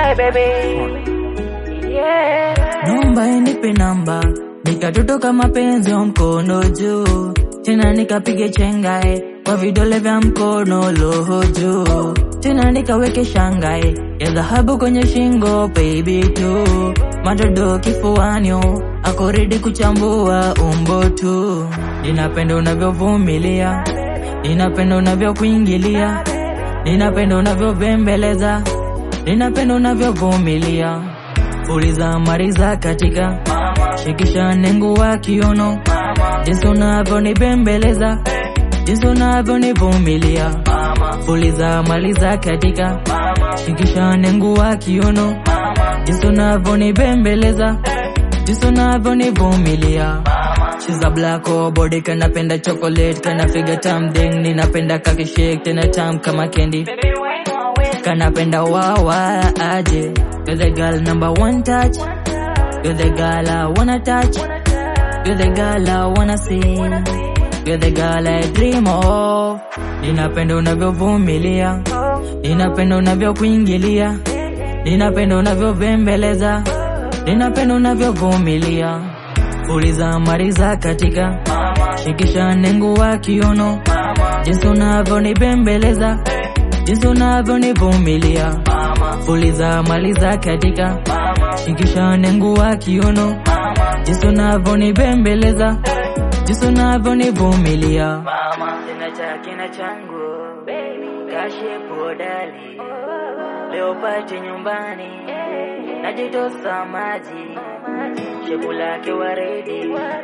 Hey baby. Yeah. Naomba inipe namba nikatotoka mapenzi wa mkono juu tena nikapige chengae kwa vidole vya mkono loho juu tena nikaweke shangae ya dhahabu kwenye shingo baby tu madodo kifuanio ako ready kuchambua umbo tu ninapenda unavyovumilia ninapenda unavyokuingilia ninapenda unavyobembeleza ninapenda unavyovumilia Fuliza mariza katika shikisha nengu wa kiono jinsi unavyonibembeleza jinsi unavyonivumilia Fuliza maliza katika shikisha nengu wa kiono jinsi unavyonibembeleza jinsi unavyonivumilia She's a black or body kanapenda chocolate kana figure tam ding ninapenda kakishake tena tam kama candy Baby, wait more, wait. kanapenda wawa aje You're the girl number one touch You're the girl I wanna touch You're the girl I wanna see You're the girl I dream of Ninapenda unavyovumilia Ninapenda unavyokuingilia Ninapenda unavyobembeleza Ninapenda unavyovumilia Fuliza mariza katika Shikisha nengu wa kiono Jinsi unavyonibembeleza Jinsi unavyonivumilia Fuliza maliza katika Shikisha nengu wa kiono Jinsi unavyonibembeleza Jinsi unavyonivumilia Tena cha kina changu Kashe podali Leo pate nyumbani Najitosa maji Shepu lake waridi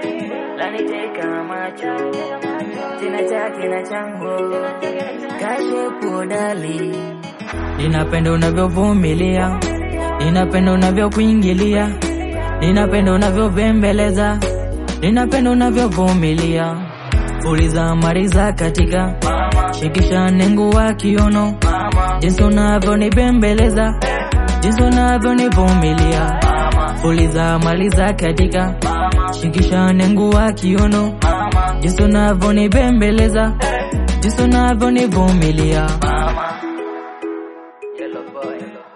Laniteka macho Tena cha kina changu Kashe podali Ninapenda unavyovumilia Ninapenda unavyokuingilia Ninapenda unavyobembeleza Ninapenda unavyovumilia Fuliza mariza katika Shikisha nengu wa kiono Jinsi unavyonibembeleza Jinsi unavyonivumilia Fuliza maliza katika Shikisha nengu wa kiono Jinsi unavyonibembeleza Jinsi unavyonivumilia Yellow boy